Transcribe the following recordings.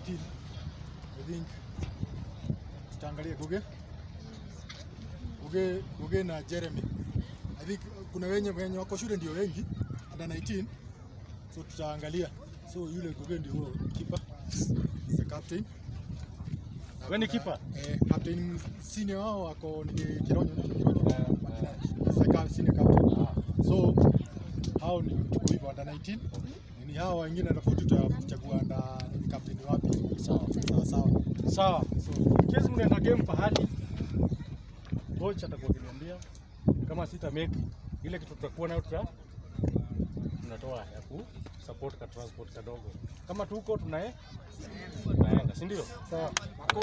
19 I think tutaangalia Guge Guge Guge na Jeremy I think kuna wenye wenye wako shule ndio wengi under 19 so tutaangalia so yule Guge ndio huo keeper the captain Wewe ni keeper? eh, captain senior wao wako ni Kironyo ni Kironyo Seka senior captain so hao ni tuko hivyo under 19 ni hao wengine tofauti tutachagua under ni captain wapi Sawa. sawa sawa Sawa. so Kesi mnaenda game pahali, coach atakuwa akiniambia kama sita make ile kitu tutakuwa nayo tuta tunatoa ya ku support ka transport kadogo. Kama tuko tunae tunaenda, si ndio? sawa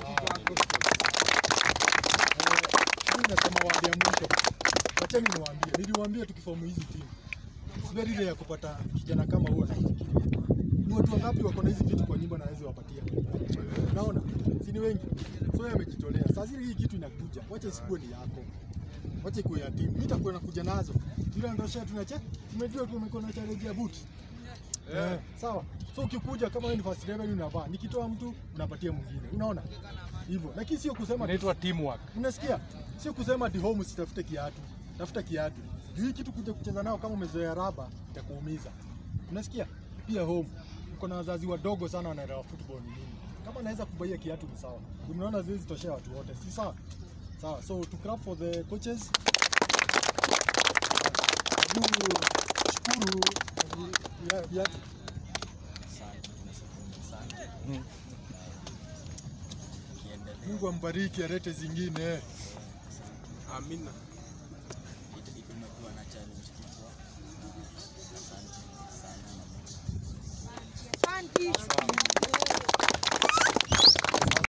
mimi nasema wadi ya mwisho wacheni niwaambie niliwaambia tukifomu hizi timu si very rare ya kupata kijana kama huo naifikiria ni watu wangapi wako na hizi vitu kwa nyumba na hawezi wapatia unaona si ni wengi so yeye amejitolea saa zile hii kitu inakuja wacha isikuwe ni yako wacha ikuwe ya timu mimi nitakuwa nakuja nazo bila ndosha tunache tumejua tumekuwa na challenge ya boot Eh, sawa. So ukikuja kama wewe ni first level unavaa, nikitoa mtu unapatia mwingine. Unaona? Hivyo. Lakini sio kusema Inaitwa teamwork. unasikia? Sio kusema ati home usitafute kiatu. Tafuta kiatu. Juu hii kitu kuja kucheza nao kama umezoea raba itakuumiza. Unasikia? Pia home. Uko na wazazi wadogo sana wanaelewa football ni nini. Kama naweza kubaia kiatu ni sawa. Unaona ziwezi toshea watu wote. Si sawa? Sawa. So to clap for the coaches. Hebu shukuru ya- viatu. Mungu ambariki alete zingine. Amina. Tumekuwa na challenge kubwa. Asante sana. Asante.